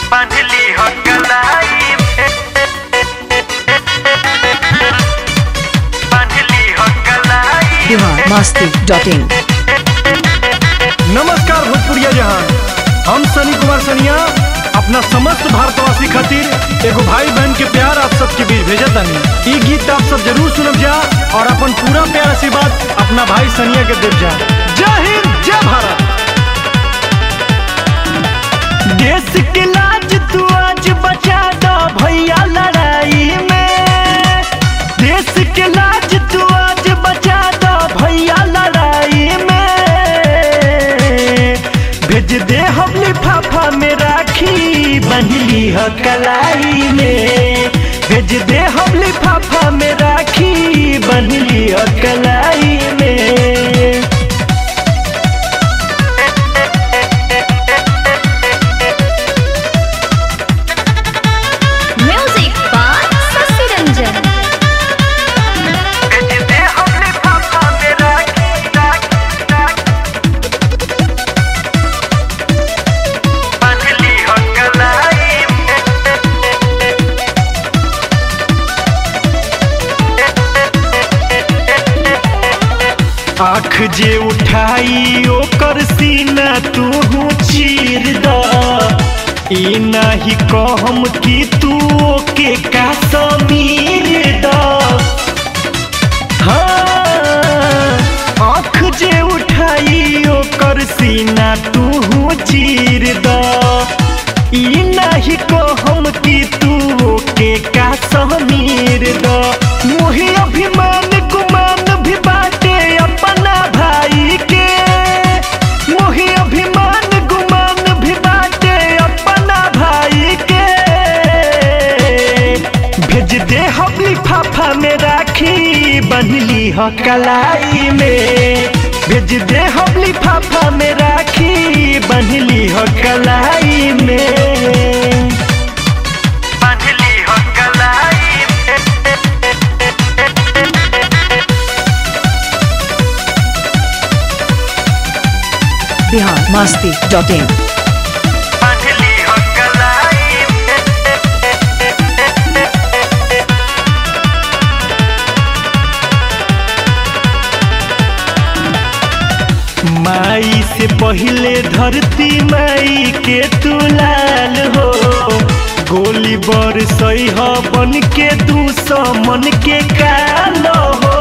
बांधली हो कलाई बांधली हो कलाई बिहार मस्ती डॉट इन नमस्कार भोजपुरिया जहान हम सनी कुमार सनिया अपना समस्त भारतवासी खातिर एगो भाई बहन के प्यार आप सबके बीच भेजत तानी ई गीत आप सब जरूर सुनब जा और अपन पूरा प्यार आशीर्वाद अपना भाई सनिया के देव जा जय हिंद जय भारत देश के लाज तू आज बचा दो भैया लड़ाई में देश के लाज तू आज बचा दो भैया लड़ाई में भेज दे हम लिफाफा में राखी बंधली ह कलाई में भेज दे हम लिफाफा में राखी बंधली ह कलाई में म्यूजिक बाय शशि रंजन भेज दे हम लिफाफा में राखी राखी राखी बांधली हो कलाई आँख जे उठाई ओकर सीना तू चीर द ई नाही कहम कि तू ओके का समीर द हाँ, आँख जे उठाई ओकर सीना तू चीर द ई नाही कहम कि तू ओके का समीर द मोहि अभिमान गुमान भी बाटे अपना भाई के मोहि अभिमान गुमान भी बाटे अपना भाई के भेज दे हम लिफाफा में राखी बंधली ह कलाई में भेज दे हम लिफाफा में राखी बंधली ह कलाई में बांधली हो कलाई बिहार मस्ती डॉट इन बांधली हो कलाई माई से पहले धरती माई के तू लाल हो गोली बर सही हो बन के दू सौ मन के काल हो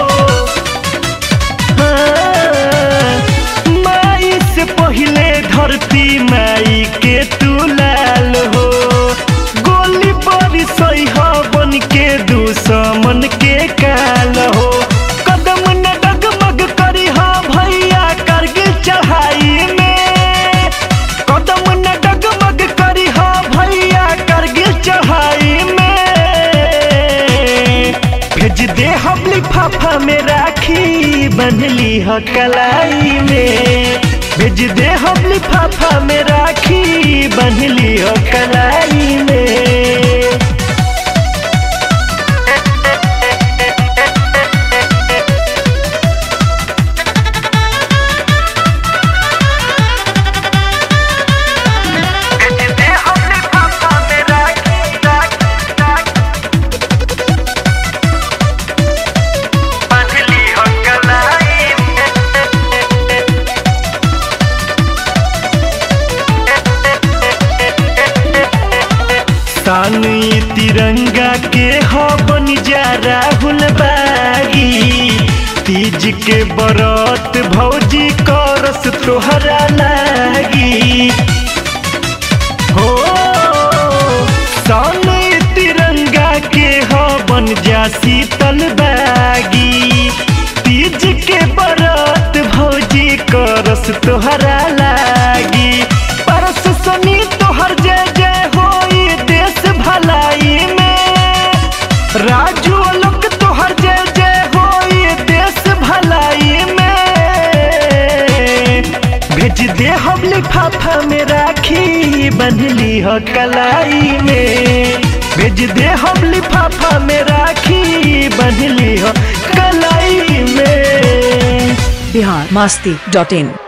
हाँ, माई से पहले धरती माई के तू लाल हो गोली बर सही हो बन के दू सौ मन के काल हो कदम न डगमग करी हा भैया करगिल चढ़ाई में कदम न डगमग करी हा भैया करगिल चढ़ाई में भेज दे हम लिफाफा में राखी बंधली ह कलाई में भेज दे हम लिफाफा में राखी बंधली ह कलाई में भेज दे हम लिफाफा में राखी राखी राखी बांधली हो कलाई तान ई तिरंगा के हो बन जा राहुल बागी तीज के बरत भौजी करस तोहरा लागी हो तान ई तिरंगा के हो बन जा शीतल बागी तीज के बरत भौजी करस तोहरा लागी परस सनी तोहर जय जय होई देश भलाई में राजू लोक तोहर जय जय होई देश भलाई में भेज दे हम लिफाफा में राखी बंधली ह कलाई में भेज दे हम लिफाफा में राखी बंधली ह कलाई में बिहार मस्ती डॉट इन